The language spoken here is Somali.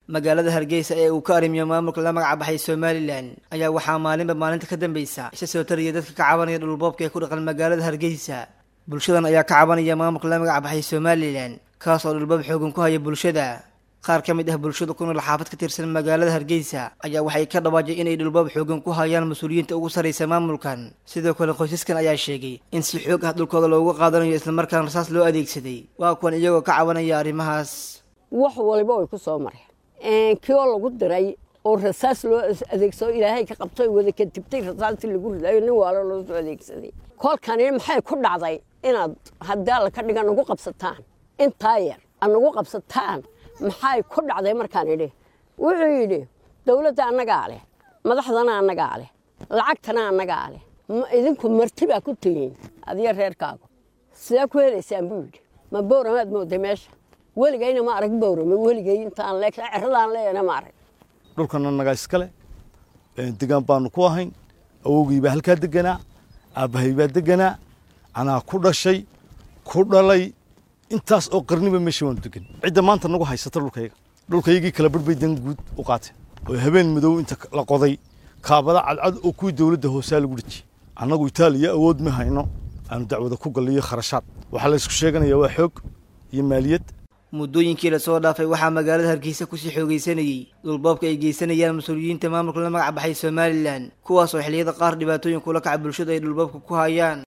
magaalada hargeysa ee uu ka arrimiyo maamulka la magac baxay somalilan ayaa waxaa maalinba maalinta ka dambaysa isa soo taraya dadka ka cabanaya dhulboobka ee ku dhaqan magaalada hargeysa bulshadan ayaa ka cabanaya maamulka la magac baxay somalilan kaas oo dhulboob xoogan ku haya bulshada qaar ka mid ah bulshada ku nool xaafad ka tirsan magaalada hargeysa ayaa waxay ka dhawaajay inay dhulboob xoogan ku hayaan mas-uuliyiinta ugu sarraysa maamulkan sidoo kale qoysaskan ayaa sheegay in si xoog ah dhulkooda loogu qaadanayo islamarkaana rasaas loo adeegsaday waa kuwan iyagoo ka cabanaya arrimahaas wax waliba way ku soo mareen kii oo lagu diray oo rasaas loo adeegsado ilaahay ka qabto wada kadibtay rasaastii lagu ridayo nin waalo loo soo adeegsaday kolkani maxay ku dhacday inaad haddii alla ka dhiga nagu qabsataan intaa yar ad nagu qabsataan maxay ku dhacday markaan idhi wuxuu yidhi dowladda annagaa leh madaxdana annagaa leh lacagtana annagaa leh idinku marti baa ku tihiin adiyo reerkaagu sidee ku helaysaan buu yidhi ma bowramaad mooday meesha weligayna ma arag bowrame weligay intaan le ceradaan leeyana ma arag dhulkan annagaa iskale degaan baanu ku ahayn awowgii baa halkaa deganaa aabbahay baa deganaa anaa ku dhashay ku dhalay intaas oo qarniba meesha waanu degan cidda maanta nagu haysata dhulkayga dhulkaygii kala badh bay dan guud u qaateen oo habeen madow inta la qoday kaabada cadcad oo kuwii dowladda hoosaa lagu dhejiyey annagu itaaliya awood ma hayno aanu dacwada ku galliyo kharashaad waxaa la ysku sheeganaya waa xoog iyo maaliyad muddooyinkii lasoo dhaafay waxaa magaalada hargeysa kusii xoogaysanayey dhulboobka ay geysanayaan mas-uuliyiinta maamulka la magac baxay somalilan kuwaas oo xilliyada qaar dhibaatooyin kula kaca bulshada ay dhulboobka ku hayaan